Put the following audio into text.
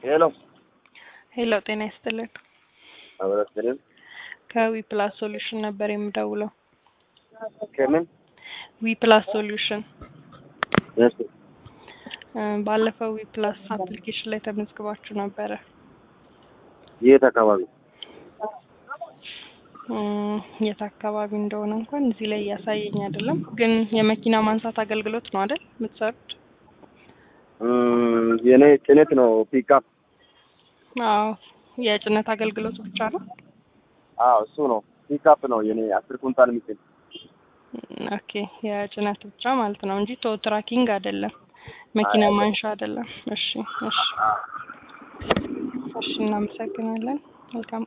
ሄሎ ሄሎ ጤና ይስጥልን። አበረስልም ከዊ ፕላስ ሶሉሽን ነበር የምደውለው። ከምን ዊ ፕላስ ሶሉሽን እሺ እ ባለፈው ዊ ፕላስ አፕሊኬሽን ላይ ተመዝግባችሁ ነበረ። የት አካባቢ እ የት አካባቢ እንደሆነ እንኳን እዚህ ላይ እያሳየኝ አይደለም፣ ግን የመኪና ማንሳት አገልግሎት ነው አይደል የምትሰሩት? እም፣ የኔ ጭነት ነው ፒክአፕ አዎ የጭነት አገልግሎት ብቻ ነው። አዎ እሱ ነው ፒክአፕ ነው የኔ አስር ኩንታል የሚጭን ኦኬ የጭነት ብቻ ማለት ነው እንጂ ቶ ትራኪንግ አይደለም፣ መኪና ማንሻ አይደለም። እሺ እሺ እሺ፣ እናመሰግናለን። መልካም